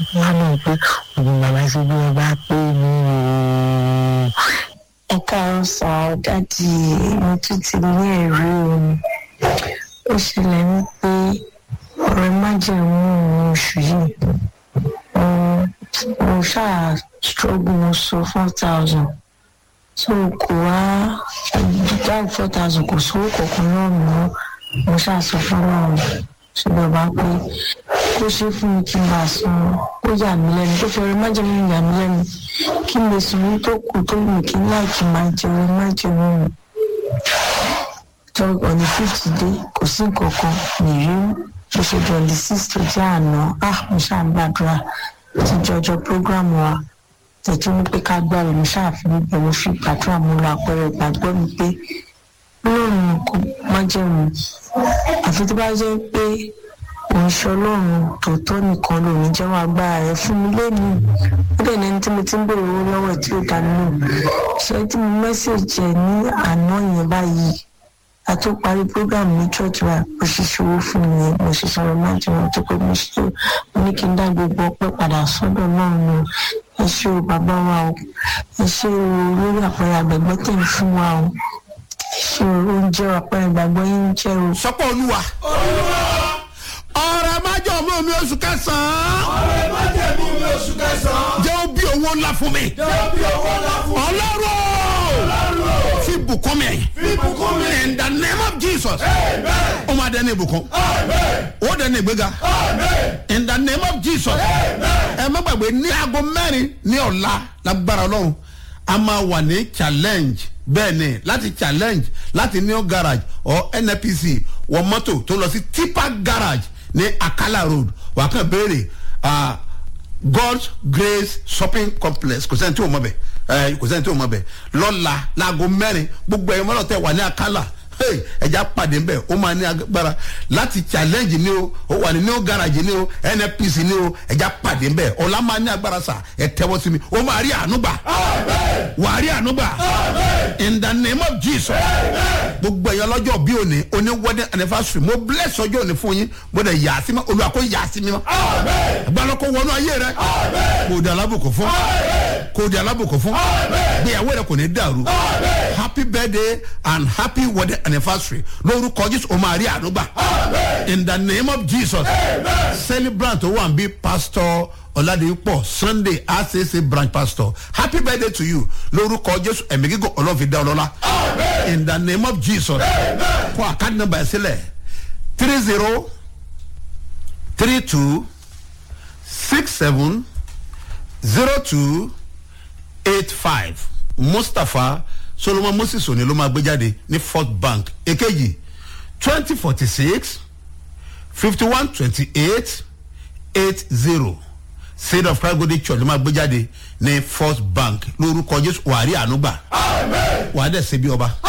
wọ́n mọ̀ pé òun bàbá ṣe bí wọ́n bá pé mi o. ẹ káàárọ̀ sá ọ dáàdì mo tún ti ní ẹ̀rí òun ó ṣẹlẹ̀ wípé ọ̀rẹ́ májèmú òun oṣù yìí mo ṣáà struggle mo sọ four thousand so kò wá dáhùn four thousand kò sówó kankan náà mọ́ mo ṣáà sọ fún ọlọ́run ṣùgbọ́n bá pé kó ṣe fún mi kí n bá san kó yà mí lẹ́nu tó fẹ́rẹ̀ májèmú yà mí lẹ́nu kí n lè sùn ní tó kù tó wù kí n láìkí máa jẹun májèmú mi tó ọ̀nì fíìtì dé kò sí nǹkan kan nìyí bó ṣe di ọ̀nì six tó jẹ́ àná ah mo ṣáà ń gbàdúrà ti jọjọ prógrámù wa tẹ̀tí ní pé ká gbàrò mo ṣáà fi níbẹ̀ mo fi gbàdúrà mo lọ àpẹẹrẹ ìgbàgbọ́ mi pé lóòrùn kò májèmú àfi tó bá jẹ́ pé òun ṣe ọlọ́run tòótọ́ nìkan lòun jẹ́wọ́ agbára rẹ̀ fún mi lẹ́nu ó dẹ̀ ní ẹni tí mo ti ń bèrè owó lọ́wọ́ ẹ̀ tí ó dá nínú ṣé tí mo mẹ́sẹ̀jì ẹ̀ ní àná yẹn báyìí a tó parí program ní church wa mo ṣe ṣòwò fún mi yẹn mo ṣe sọ̀rọ̀ máa jẹ wọn tó pé mo ṣe mo ní kí n dá gbogbo ọpẹ́ padà sọ́dọ̀ náà nù ẹ ṣé o bàbá wa o ẹ ṣé o lórí àpẹẹrẹ àgbẹ̀gbẹ́ tẹ̀ ń fún wa o ẹ ṣé o oúnjẹ àpẹẹrẹ ìgbàgbọ́ yín ń jẹ́ o. sọpọ olúwa. ọ̀rẹ́ májọ̀ mú mi oṣù kẹsàn-án. ọ̀rẹ́ má jẹ̀mú mi oṣù kẹsàn-án. jẹ́ ó bí owó ńlá fún mi. jẹ́ bí owó ńlá fún mi. ọlọ́run Ọlọ́run fi bùkún mi. fi bùkún mi. in the name of jesus. Amen. ó máa dẹ́ni ìbùkún. Amen. ó dẹ́ni ìgbéga. Amen. in the name of jesus. ẹ má gbàgbé ní aago mẹ́rin ní ọ̀la lágbára ọlọ́run a máa wà ní challenge bẹ́ẹ̀ ni láti challenge láti new garage or nnpc wọ mọ́tò tó lọ sí tipa garage ní akala road wà á kàn béèrè ah, god's grace shopping complex kò sẹ́ni tí o mọ̀ bẹ̀ ẹ kò sẹ́ni tí o mọ̀ bẹ̀ lọ́la láago mẹ́rin gbogbo ẹ̀yin mọ́lọ́tẹ̀ wà ní akala hey, ẹja pàdé ń bẹ̀ ó máa ní agbára láti challenge ni o ó wà ní new garage ni o nnpc ni o ẹja pàdé ń bẹ̀ ọ̀la máa ní agbára sà ẹ tẹ́wọ́ sí mi ó máa rí àánú gbà wàá rí àánú gbà in the name of jesus gbogbo ẹ̀yọ́ lọ́jọ́ bí òní oní wedding anniversary mo bless ọjọ́ òní fún yín mo dẹ̀ yà á sí mi olùwà kó yà á sí mi mọ́ agbára kó wọnú ayé rẹ kò di alábùkún fún kò di alábùkún fún gbéyàwó rẹ kò ní dàrú happy birthday and happy wedding anniversary lórúkọ jésù o máa rí àánú gbà in the name of jesus celebrant tó wà ń bí pastor ọ̀làdìpọ̀ sunday acc branch pastor happy birthday to you lórúkọ jésù ẹ̀mí gígùn ọlọ́run dá ọlọ́lá in the name of jesus fún àkáàdì nọmba ẹ̀ sílẹ̀ three zero three two six seven zero two eight five mustapha solomon moses òní ló máa gbé jáde ní fort bank èkejì twenty forty six fifty one twenty eight eight zero seed of christ golden church ló máa gbé jáde ní first bank lórúkọ jésù wàá rí àánú gbà wàá dẹ̀ ṣe bí ọba